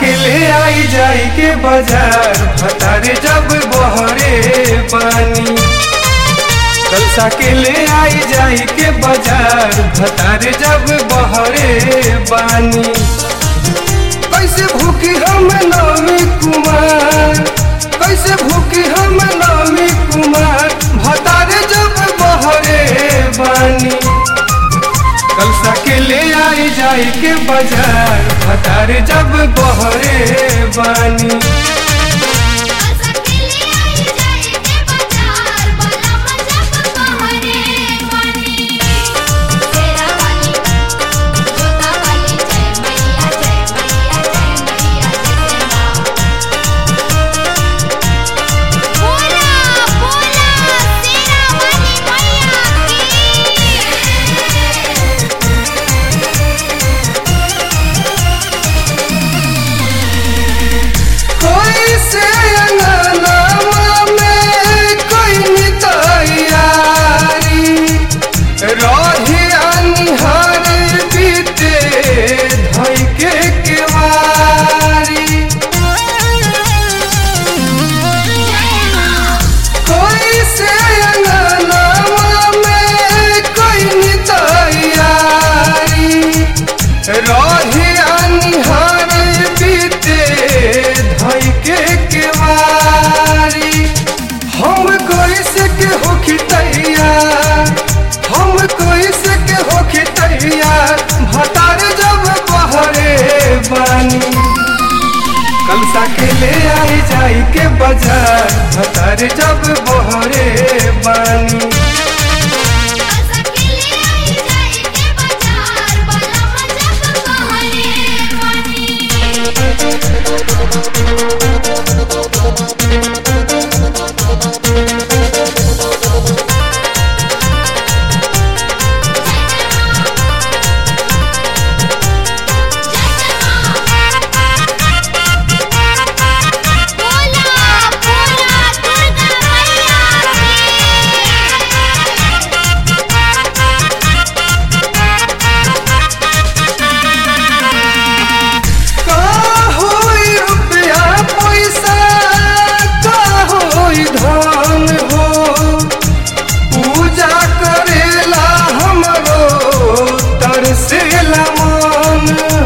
के ले आई जाई के बाजार भतारे जब बहरे पानी कलसा के ले आई जाई के बाजार भतारे जब बहरे बानी कैसे भूखी हम नवमी कुमार कैसे भूखी हम नवमी कुमार भतारे जब बहरे बानी कलसा के ले आई जाई के बाजार भतारे जब बहरे बानी असकेले आई जाई के बाजार बला मजब बहरे पानी तेरा वाली जोता वाली जय मैया जय मैया जय मैया जय मां बोला बोला तेरा वाली मैया की कोई से अंगनावा में कोई नितैयारी रही अनहर बीते धई के केवारी कोई से अंगनावा में कोई नितैयारी रही अनहर बीते धई के केवारी हम कोई से के होखी तैयार हम कोई से के होखी तैयार भतार जब बहरे बानी कलसा के ले आई जाई के बाजार भतार जब बहरे बानी असकेले आई जाई के बाजार बला मजब बहरे पानी बोला बोला दुर्गा मैया का होई रुपया पैसा का होई धन हो पूजा करेला हमरो तरसेला मन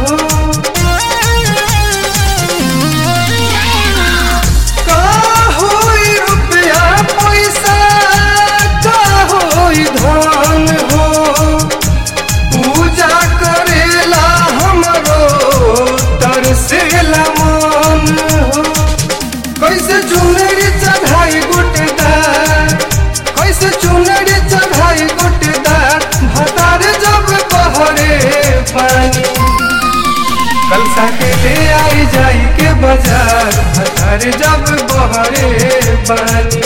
हो का होई रुपया पैसा का होई धन हो पूजा करेला हमरो तरसेला मन हो कैसे चुनरी चढ़ाई गुटदार कैसे चुनरी चढ़ाई गुटदार भतार जब बहरे पानी कलसा के ले आई जाई के बाजार भतार जब बहरे पानी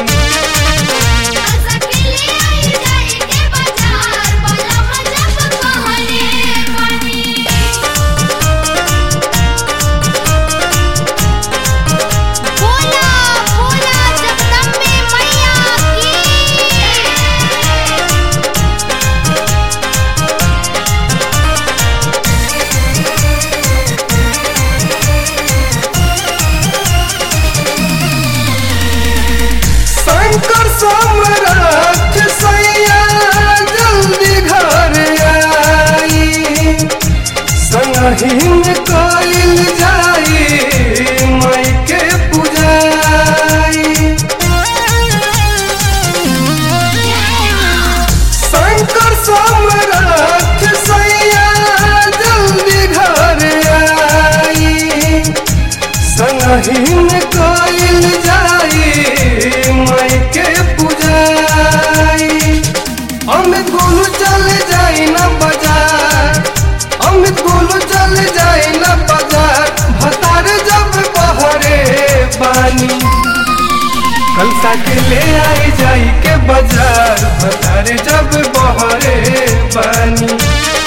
असकेले आई जाई के बाजार बला मजब बहरे पानी बोला बोला जगदम्बे मैया की शंकर सम्राट सैया जल्दी घर आई संगहीन कइल जाई माई के पूजाई शंकर सम्राट सैया जल्दी घर आई संगहीन कइल जाई माई के पूजाई अमित गोलू चल जाई न बाजार अमित गोलू चल जाई न बाजार भतार जब बहरे पानी कलसा के ले आई जाई के बाजार भतार जब बहरे पानी